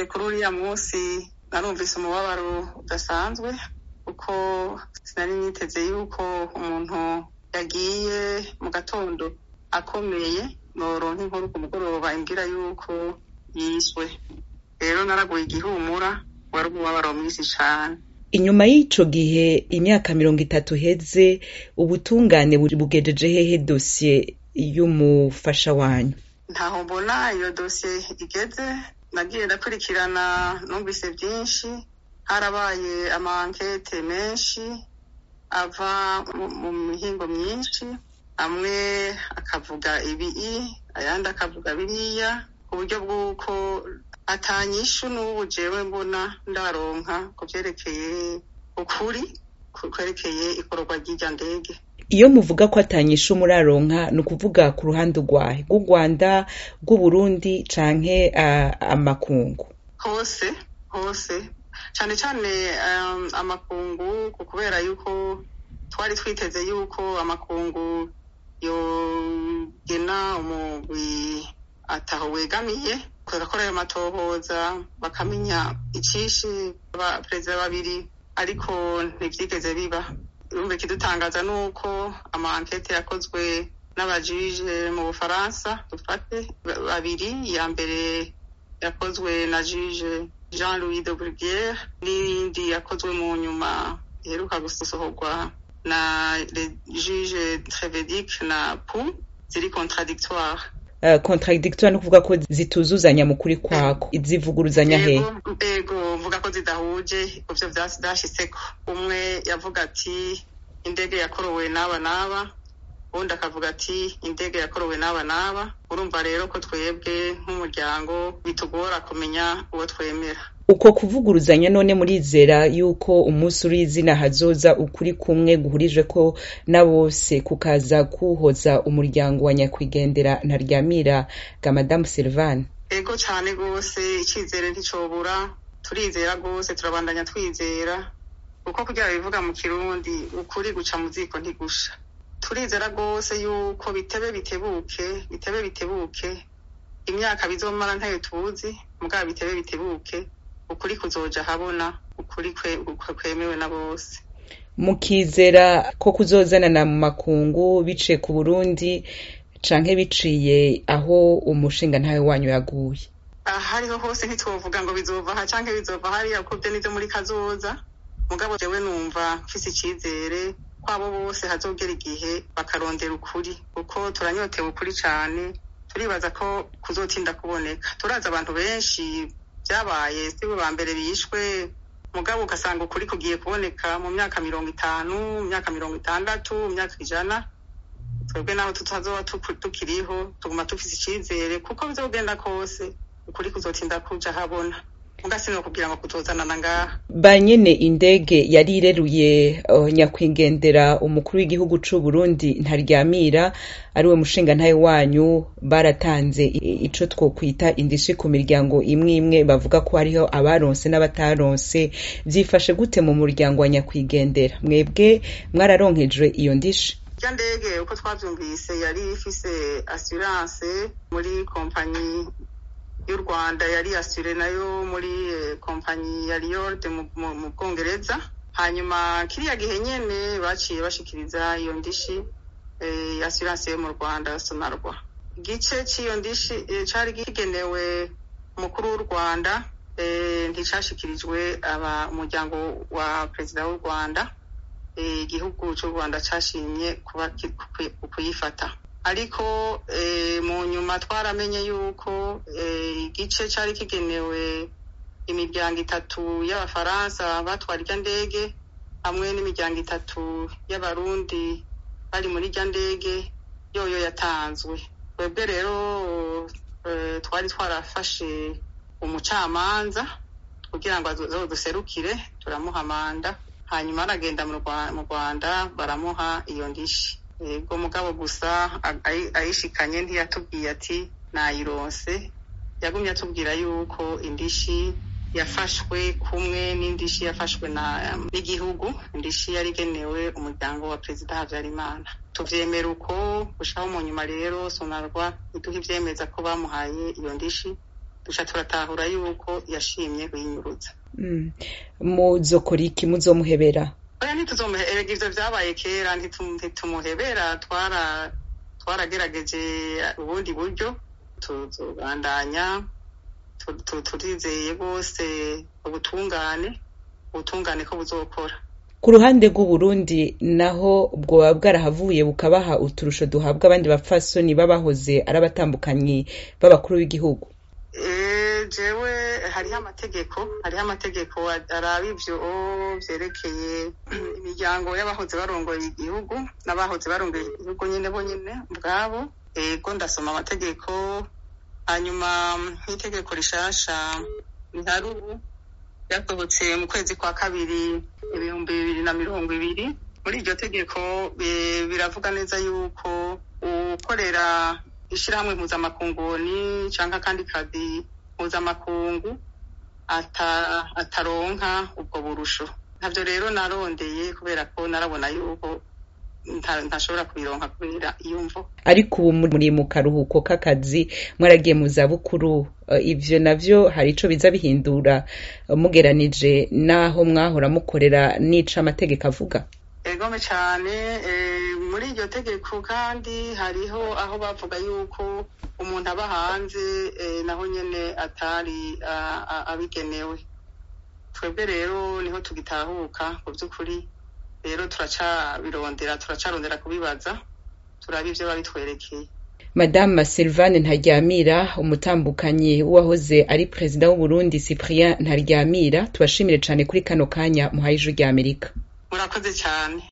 kuri uriya munsi narumvise umubabaro udasanzwe kuko sinari niteze yuko umuntu yagiye mu gatondo akomeye noronka inkuru ku mugoroba imbwira yuko yiswe rero naraguye igihumura wari umubabaro mwinshi cane inyuma y'ico gihe imyaka mirongo itatu heze ubutungane bugejeje hehe dosiye y'umufasha wanyu ntaho mbona iyo dosiye igeze nagiye ndakurikirana numvise byinshi harabaye amankete menshi ava mu mihingo myinshi amwe akavuga ibii ayandi akavuga biriya ku buryo bw'uko atanyishu n'ubu jewe mbona ndaronka ku vyerekeye ukuri kwerekeye ikororwa ry'irya ndege iyo muvuga ko atanyishu muraronka ni ukuvuga ku ruhande rwahe rw'u rwanda rw'uburundi canke uh, amakungu hose hose cane cane um, amakungu kubera yuko twari twiteze yuko amakungu yogena umugwi ataho wegamiye bagakora ayo matohoza bakamenya icishe abaperezida babiri ariko ntivyigeze biba urumva ikidutangaza ni uko amankete yakozwe n'abajije mu bufaransa dufate babiri iya mbere yakozwe na jije jean louis de bruguiere n'iyindi yakozwe mu nyuma iheruka gusohorwa na juge trevedic na pu ziri contradictoire Uh, contradictoire ni ukuvuga ko zituzuzanya mu kuri kwako zivuguruzanya he ego mvuga ko zidahuje kuvyo vyashitseko umwe yavuga ati indege yakorowe n'aba n'aba uwundi akavuga ati indege yakorowe n'aba n'aba urumva rero ko twebwe nk'umuryango bitugora kumenya uwo twemera uko kuvuguruzanya none murizera yuko umunsi uri izina hazoza ukuri kumwe guhurije ko na bose kukaza kuhoza umuryango wa nyakwigendera ntaryamira ga madamu silvane ego cane rwose icizere nticobura turizera rwose turabandanya twizera kuko kugira bivuga mu kirundi ukuri guca mu ziko ntigusha turizera rwose yuko bitebe bitebuke bitebe bitebuke imyaka bizomara ntayo tuzi mugabo bitebe bitebuke ukuri kuzoja habona ukuri kwemewe na bose mukizera ko kuzozanana mu makungu biciye ku burundi canke biciye aho umushinga ntawe wanyu yaguye ahariho hose ntitwovuga ngo bizova aha canke bizova hariya kuko vyo nivyo muri kazoza mugabo jewe numva mfise icizere ko abo bose hazogera igihe bakarondera ukuri kuko turanyotewe ukuri cane turibaza ko kuzotinda kuboneka turazi abantu benshi vyabaye sibo ba mbere bishwe mugabo ugasanga ukuri kugiye kuboneka mu myaka mirongo itanu mu myaka mirongo itandatu mu myaka ijana twebwe naho tutazoba tukiriho tuguma dufise icizere kuko bizogenda kose ukuri kuzotinda kuja habona mugasino kugira ngo kutozanana ngaha ba nyene indege yari ireruye uh, nyakwigendera umukuru w'igihugu c'u Burundi ntaryamira ari we mushinga ntaye wanyu baratanze ico twokwita indishi ku miryango imwe imwe bavuga ko hariho abaronse n'abataronse vyifashe gute mu muryango wa nyakwigendera mwebwe mwararonkejwe iyo ndishi ya ndege uko twavyumvise yari ifise assurance muri kompanyi y'u rwanda yari asure nayo muri kompanyi ya riyorde mu bwongereza hanyuma kiriya gihe nyene baciye bashikiriza iyo ndishi assurance yo mu rwanda sonarwa igice c'iyo ndishi cari kigenewe umukuru w'u rwanda nticashikirijwe umuryango wa perezida w'u rwanda igihugu c'u rwanda cashimye kuyifata ariko mu nyuma twaramenye yuko igice cyari kigenewe imiryango itatu y'abafaransa batwara irya ndege hamwe n'imiryango itatu y'abarundi bari muri irya ndege yoyo yatanzwe twebwe rero twari twarafashe umucamanza kugira ngo duserukire turamuha manda hanyuma aragenda mu rwanda baramuha iyo ndishi yego mugabo gusa ayishikanye ntiyatubwiye ati nayironse yagumye atubwira yuko indishi yafashwe kumwe n'indishi yafashwe n'igihugu indishi yari igenewe umuryango wa perezida habyarimana tuvyemera uko gushaho mu nyuma rero sonarwa iduha ivyemeza ko bamuhaye iyo ndishi duca turatahura yuko yashimye kuyinyurutsa muzokora iki muzomuhebera oya ntituzomuhebera ivyo vyabaye kera ntitumuhebera twara twaragerageje ubundi buryo tuzobandanya turizeye bose ubutungane ubutungane ko buzokora ku ruhande rw'uburundi naho bwoba bwarahavuye bukabaha uturusho duhabwa abandi bapfasoni babahoze ari abatambukanyi b'abakuru b'igihugu jewe hariho amategeko hariho amategeko araba ivyo vyerekeye imiryango y'abahoze barongoye igihugu n'abahoze barongoye igihugu nyene bonyene ubwabo ego ndasoma amategeko hanyuma nk'itegeko rishasha rihari ubu ryasohotse mu kwezi kwa kabiri ibihumbi bibiri na mirongo ibiri muri iryo tegeko biravuga neza yuko ukorera ishirahamwe mpuzamakunguni canke akandi kazi mpuzamakungu ataronka ubwo burusho ntavyo rero narondeye kubera ko narabona yuko ntashobora kubironka kubera iyo mvo ariko ubu muri mu karuhuko k'akazi mwaragiye mu zabukuru ivyo navyo hari ico biza bihindura mugeranije n'aho mwahora mukorera n'ico amategeko avuga egome cane muri iryo tegeko kandi hariho aho bavuga yuko umuntu aba hanze naho nyene atari abigenewe twebwe rero niho tugitahuka ku vy'ukuri rero turacabirondera turacarondera kubibaza turaba ivyo babitwerekeye madame Sylvane Ntaryamira umutambukanyi w'uwahoze ari perezida w'Uburundi Cyprien Ntaryamira tubashimire cane kuri kano kanya muhaye ijwi ry'Amerika murakoze cyane